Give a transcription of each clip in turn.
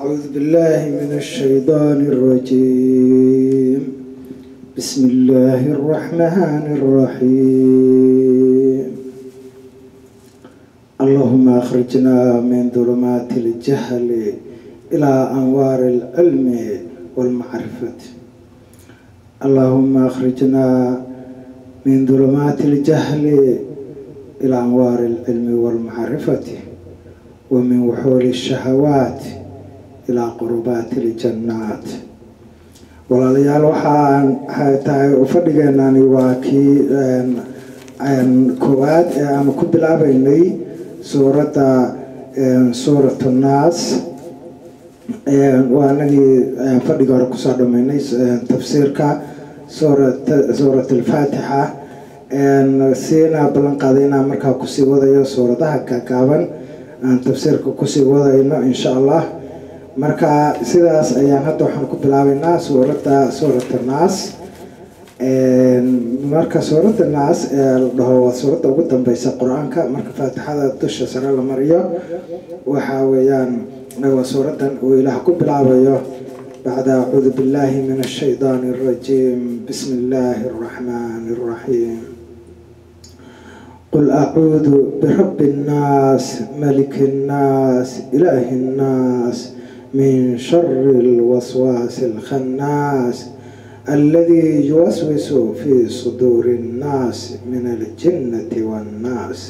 أعوذ بالله من الشيطان الرجيم بسم الله الرحمن الرحيم اللهم أخرجنا من ظلمات الجهل إلى أنوار العلم والمعرفة اللهم أخرجنا من ظلمات الجهل إلى أنوار العلم والمعرفة ومن وحول الشهوات ilaa qurubaati iljannaat walaalayaal waxaan tahay fadhigeenani waa kii koowaad ee aanu ku bilaabeynay suuradda suurat nnaas waa anagii fadhiga hore kusoo dhameynay tafsiirka suurat alfaatixa siina ballan qaaday inaan markaa kusii wadayo suuradaha gaagaaban aan tafsiirka kusii wadayno insha allah marka sidaas ayaan hadda waxaan ku bilaabeynaa suuradda suurat naas marka suuradda naas ee la dhaho waa suuradda ugu dambeysa qur-aanka marka faatixada dusha sare la mariyo waxa weeyaan waa suuraddan uu ilaah ku bilaabayo bacda acuudu billahi min ashaydaani arajiim bismi illaahi araxmaani araxiim qul acuudu birabbi nnaas maliki nnaas ilaahi nnaas من شر الوسواس الخناس الذي يوسوس في صدور الناس من الجنة والناس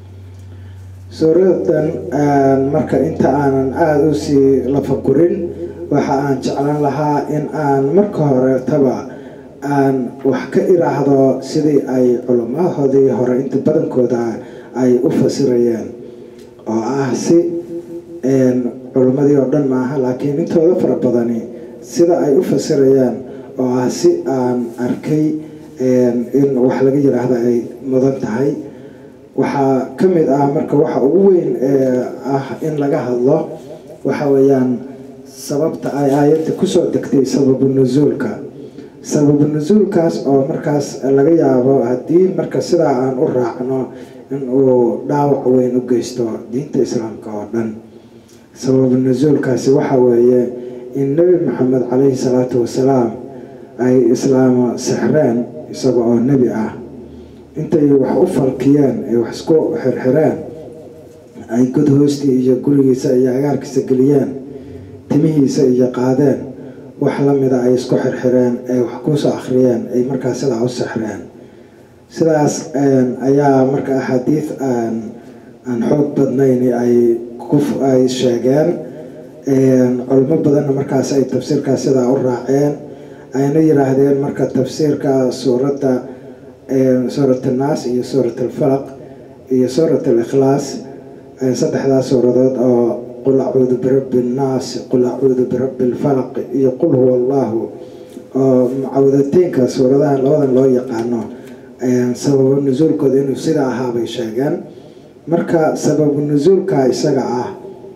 suuradan marka inta aanan aada u sii lafagurin waxa aan jeclan lahaa in aan marka horetaba aan wax ka iraahdo sidii ay culamahoodii hore inta badankooda ay u fasirayeen oo ah si culimmadii oo dhan maaha laakiin intooda fara badani sida ay u fasirayaan oo ah si aan arkay in wax laga yiraahdo ay mudan tahay waxaa ka mid ah marka waxa ugu weyn ee ah in laga hadlo waxa weeyaan sababta ay aayadda kusoo degtay sababu nusuulka sababu nusuulkaas oo markaas laga yaabo haddii marka sidaa aan u raacno in uu dhaawac weyn u geysto diinta islaamka oo dhan sababu nasuulkaasi waxa weeye in nebi maxamed caleyhi salaatu wasalaam ay islaamo sixreen isaga oo nebi ah intay wax u falkiyeen ay wax isku xirxireen ay god hoostii iyo gurigiisa iyo agaarkiisa geliyeen timihiisa iyo qaadeen wax lamida ay isku xirxireen ay wax kusoo akhriyeen ay markaa sidaa u sixreen sidaas ayaa marka axaadiid aan xoog badnayn ay ay sheegeen culimo badanna markaas ay tafsiirkaas sidaa u raaceen ayna yiraahdeen marka tafsiirka suuradda suurat annaas iyo suurat alfalaq iyo suurat alikhlaas saddexdaas suuradood oo qul acuudu birabbi annaas qul acuudu birabbi alfalaq iyo qul huwa allahu oo mucawadateynka suuradaha labadan loo yaqaano sababo nusuulkooda inuu sida ahaabay sheegeen marka sababu nusuulka isaga ah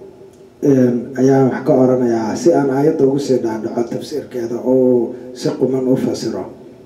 ayaan wax ka oranayaa si aan aayadda ugu sii dhaadhaco tafsiirkeeda oo si quman u fasiro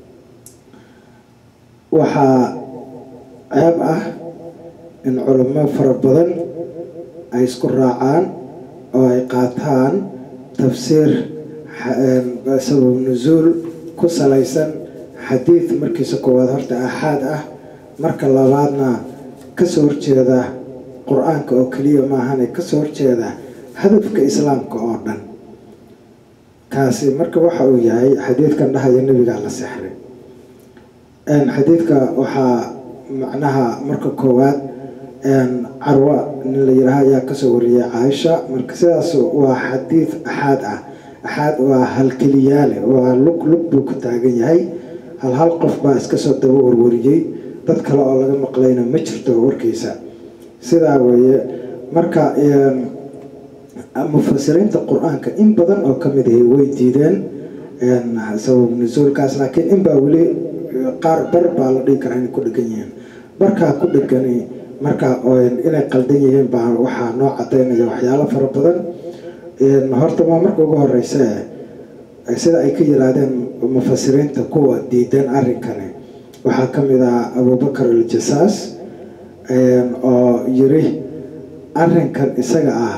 waxaa ceeb ah in culimo fara badan ay isku raacaan oo ay qaataan tafsiir sababu nusuul ku salaysan xadiid markiisa koowaad horta axaad ah marka labaadna kasoo horjeeda qur-aanka oo keliya maahane kasoo horjeeda hadafka islaamka oo dhan kaasi marka waxa uu yahay xadiidkan dhahaya nebigaa la sexray xadiidka waxaa macnaha marka koowaad carwa nin la yiraha ayaa kasoo wariyay caaisha marka sidaas waa xadiid axaad ah axaad waa halkeliyaale waa lug lug buu ku taagan yahay hal hal qof baa iska soo daba warwariyey dad kale oo laga maqlayna ma jirto warkiisa sidaa weeye marka mufasiriinta qur-aanka in badan oo kamid ahi way diideen sabab nusuulkaas laakiin inbaa weli qaar bar baa la dhihi karaa inay ku dhegan yihiin barkaa ku dhegani marka inay qaldan yihiin baa waxaa noo cadaynaya waxyaalo fara badan horta waa marka ugu horeysa sida ay ka yiraahdeen mufasiriinta kuwa diidan arrinkani waxaa ka mid ah abubakar aljasaas oo yiri arrinkan isaga ah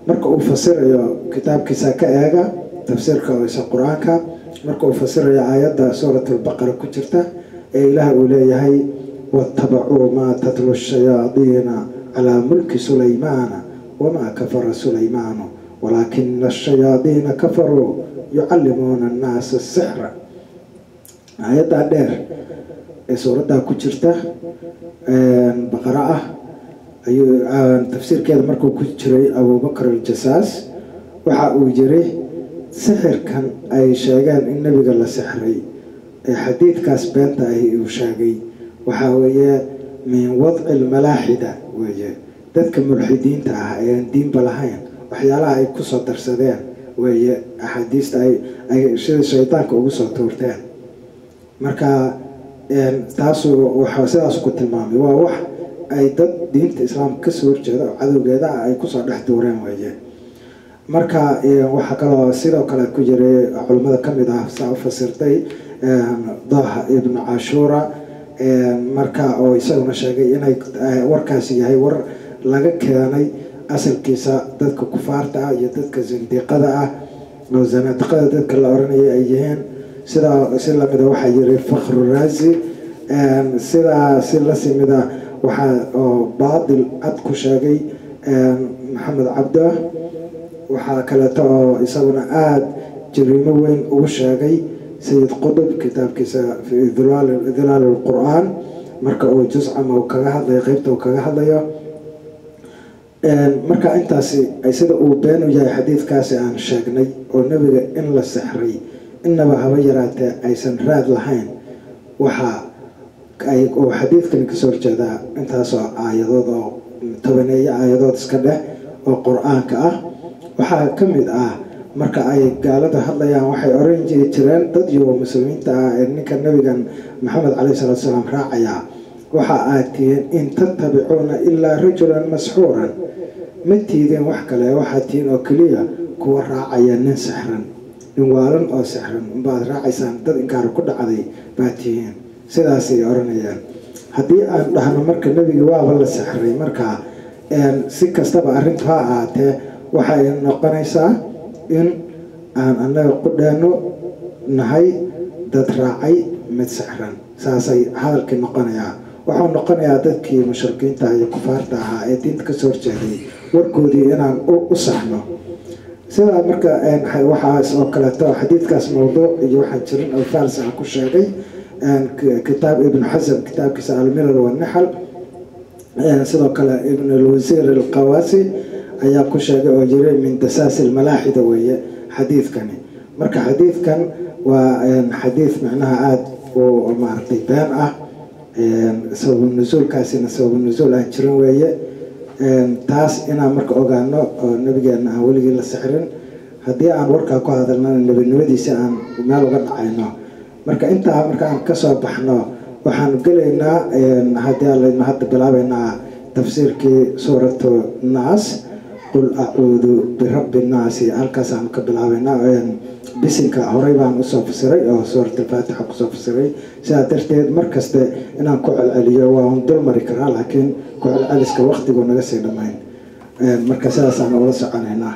marka uu fasirayo kitaabkiisa ka eega tafsiirka isa qur-aanka marka uu fasirayo aayadda suurat albaqara ku jirta ee ilaah uu leeyahay watabacuu maa tatlu shayaadiina calaa mulki sulaymaana wamaa kafara sulaymaanu walaakina ashayaadiina kafaruu yucallimuuna annaasa sixra aayaddaa dheer ee suuraddaa ku jirta baqara ah ayuu tafsiirkeeda markuu ku jiray abubakar aljasaas waxa uu yiri sixirkan ay sheegeen in nebiga la sixray ee xadiidkaas beenta ahi uu sheegay waxaa weeye min wadci lmalaaxida weeye dadka mulxidiinta ah ee aan diinba lahayn waxyaalaha ay kusoo darsadeen weeye axaadiista ay sida shaydaanka ugu soo tuurteen marka taasu waxaa sidaas ku tilmaamay waa wax ay dad diinta islaamka kasoo horjeeda oo cadowgeeda ah ay kusoo dhex duureen weeye marka waxaa kaloo sidoo kale ku jiray culimmada kamid ah saa u fasirtay daha ibnu cashuura marka oo isaguna sheegay inay warkaasi yahay war laga keenay asalkiisa dadka kufaarta ah iyo dadka zindiiqada ah oo zanaadiqada dadka la oranaya ay yihiin sidaa si lamida waxaa yiri fakru raasi sidaa si la simida waxaa oo baadil cad ku sheegay maxamed cabdo waxaa kaleeto oo isaguna aada jariimo weyn ugu sheegay sayid qudub kitaabkiisa fi dilaal lqur-aan marka uu juscama uu kaga hadlayo qeybta uu kaga hadlayo marka intaasi sida uu been u yahay xadiidkaasi aan sheegnay oo nebiga in la sixray inaba haba yaraatee aysan raad lahayn waxaa oo xadiidkani kasoo horjeedaa intaasoo aayadood oo tobaneeyo aayadood iska dheh oo qur-aanka ah waxaa ka mid ah marka ay gaalada hadlayaan waxay oran jiri jireen dad iyo muslimiinta ah ee ninka nebigan maxamed caleyhi salaatu salaam raacayaa waxa aad tihiin in tattabicuuna ilaa rajulan masxuuran ma tiidin wax kale waxaad tihiin oo keliya kuwa raacaya nin sixran nin waalan oo sixran baad raacaysaan dad inkaara ku dhacday baad tihiin sidaasay oranayaan haddii aan dhahno marka nebigi waaba la sixray markaa si kastaba arrintu ha ahaatee waxay noqonaysaa in aan annaga qudheenno nahay dad raacay mid sixran saasay hadalkii noqonayaa waxuu noqonayaa dadkii mushrikiinta iyo kufaarta ahaa ee diinta kasoo horjeeday warkoodii inaan u saxno sidaa marka waxaas oo kaleeto xadiidkaas mawduuc iyo waxaan jirin alfaals aan ku sheegay kitaab ibnu xasan kitaabkiisa almilal wanaxal sidoo kale ibn alwasiir alqawaasi ayaa ku sheegay oo jiray min dasaasi lmalaaxida weeye xadiidkani marka xadiidkan waa xadiid macnaha aada u maaragtay been ah sababu nusuulkaasina sababu nusuul aan jirin weeye taas inaan marka ogaano oo nabigeena aan weligii la sixrin haddii aan warkaa ku hadalnana nebinimadiisi aan meel uga dhacayno marka intaa marka aan kasoo baxno waxaan gelaynaa haddii alaynu hadda bilaabeynaa tafsiirkii suuratu naas qul acuudu birabbi nnaasi halkaasaanu ka bilaabeynaa bisinka horey baan usoo fasiray oo suurat alfaatixa kusoo fasiray sidaa darteed markaste inaan ku celceliyo waan dul mari karaa laakiin ku celceliska waktigu naga sii dhammayn marka sidaasaan ula soconaynaa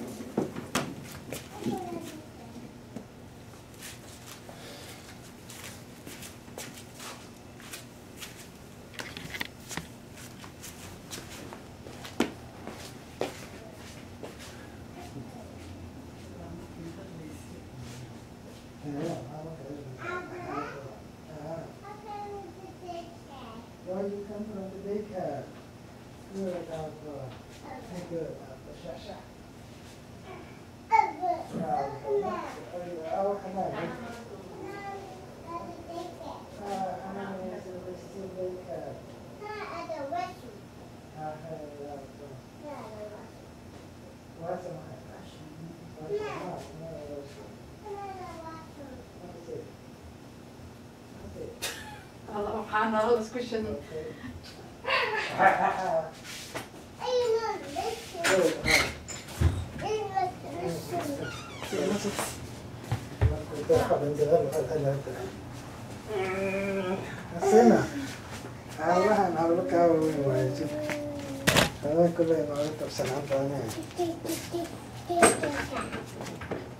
Hanna discussion. Asena. Allahan hawlo kaa waaweyn waaye jir. adaa kule nooga tabsanaan badanee